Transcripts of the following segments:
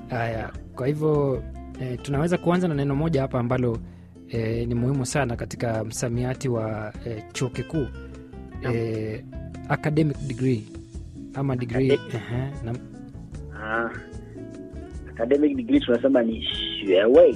Haya, kwa hivyo eh, tunaweza kuanza na neno moja hapa ambalo eh, ni muhimu sana katika msamiati wa eh, chuo kikuu eh, academic degree ama degree Academic. ehe, na Ah, academic degree tunasema ni 学位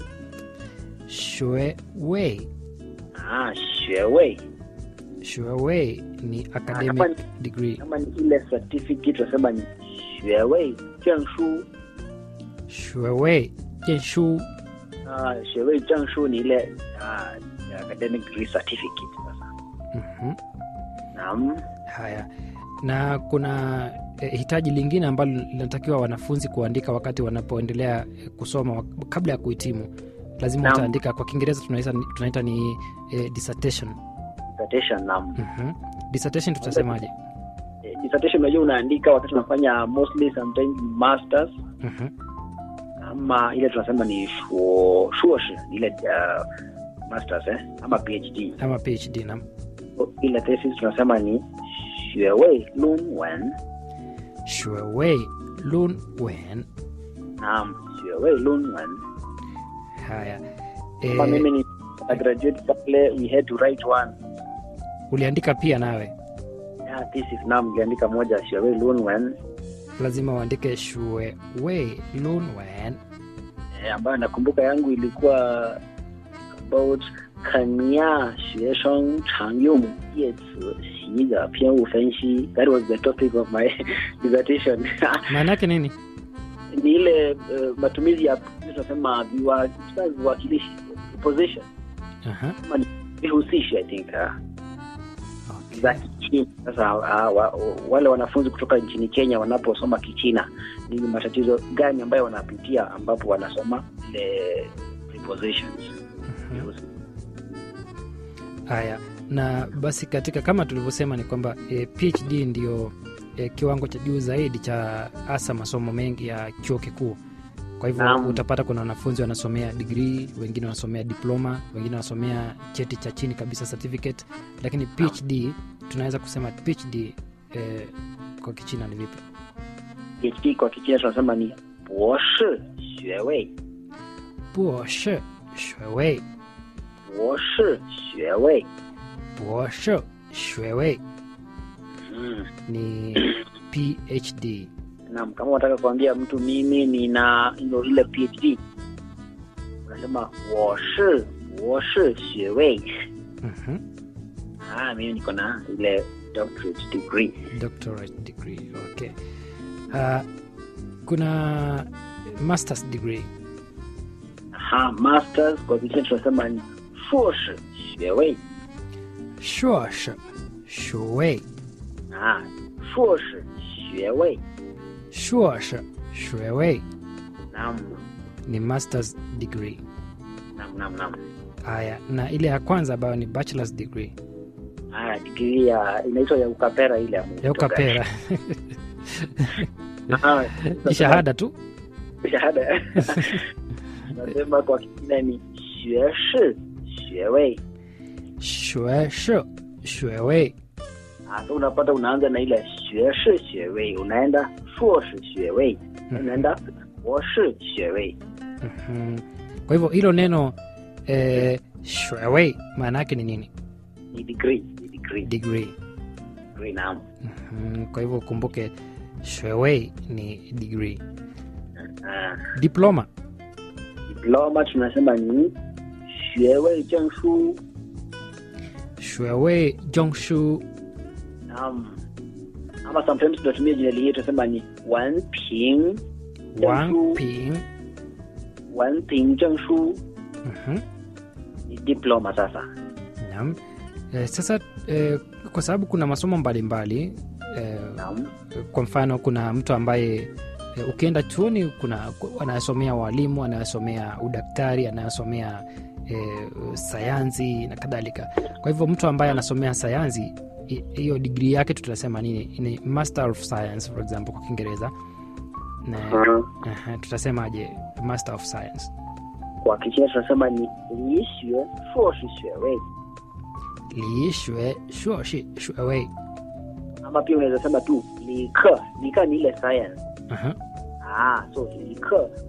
shue wei ah, 学位 shue wei ni kama academic ni- degree kama ni ile certificate tunasema ni 学位证书 shue wei jenshu ah, 学位证书ni ile ah, academic degree certificate sasa mhm. naam Haya, na kuna eh, hitaji lingine ambalo linatakiwa wanafunzi kuandika wakati wanapoendelea eh, kusoma wak- kabla ya kuhitimu. Lazima Naam. wataandika, kwa Kiingereza tunaita, tunaita ni eh, dissertation. dissertation naam Mhm. Dissertation tutasemaje? Eh, dissertation unajua unaandika wakati unafanya mostly sometimes masters Mhm. ama ile tunasema ni shuo shuoshi ni ile uh, masters eh ama phd Ama PhD na ile thesis tunasema ni 学位论文 Shuewei Lun Wen. naam 学位论文 Haya, kama eh, mimi ni a graduate pale we had to write one uliandika pia nawe, yeah, thesis naam niliandika moja 学位论文 lazima uandike Shuewei Lun Wen. eh, ambayo nakumbuka yangu ilikuwa about 肯亚学生常用叶词习的偏误分析 that was the topic of my dissertation Maana yake nini? ni ile uh, matumizi ya tunasema viwa- viwakilishi position Aha. ama ni vihusishi i think uh, Okay. za kichina sasa uh, wa, wale wanafunzi kutoka nchini kenya wanaposoma kichina ni matatizo gani ambayo wanapitia ambapo wanasoma ile prepositions Mhm. vihusishi. Haya, na basi katika kama tulivyosema ni kwamba e, PhD ndio e, kiwango cha juu zaidi cha hasa masomo mengi ya chuo kikuu. Kwa hivyo Naam. utapata kuna wanafunzi wanasomea degree, wengine wanasomea diploma, wengine wanasomea cheti cha chini kabisa certificate, lakini PhD tunaweza kusema PhD e, kwa Kichina ni vipi? phd kwa kichina tunasema ni 博士学位 Buoshe shwewei 博士学位 buoshe shwewei mm. ni PhD. Naam, kama unataka kuambia mtu mimi nina ino ile PhD unasema 我是博士学位 Mhm. ah, mimi niko na ile doctorate degree doctorate degree okay uh, kuna masters degree aha masters kwa kichina tunasema ni 硕士学位 shuosh shuwei ah 硕士学位 shuosh shuwei naam ni masters degree naam naam naam haya na ile ya kwanza ambayo ni bachelors degree ah degree ya inaitwa ya ukapera ile ya ya ukapera ah, ni shahada tu shahada nasema kwa kichina ni 学士学位 shuesh shuwei Ah, so unapata unaanza na ile 学士学位unaenda 硕士学位 unaenda 博士学位 Mhm. kwa hivyo hilo neno eh, shuwei maana yake ni nini ni degree ni degree degree degree naam Mhm. kwa hivyo ukumbuke shuwei ni degree ah, diploma diploma tunasema ni 学位证书 shuwei jongshu naam ama sometimes tunatumia jina lingine tunasema ni 文凭证 wang 书 ping 文凭证书 Mhm. ni diploma sasa Naam. Eh, sasa eh, kwa sababu kuna masomo mbalimbali eh, naam kwa mfano kuna mtu ambaye eh, ukienda chuoni kuna anayesomea walimu anayesomea udaktari anayesomea eh, sayansi na kadhalika kwa hivyo mtu ambaye anasomea sayansi hi- hiyo digrii yake tutasema nini ni master of science for example kwa kiingereza na Ah, aha, tutasemaje master of science kwa kichina tunasema ni 理学硕士学位 liishwe shuoshi shuewei ama pia unaweza sema tu 理科理科ni ile science Aha. ah so 理科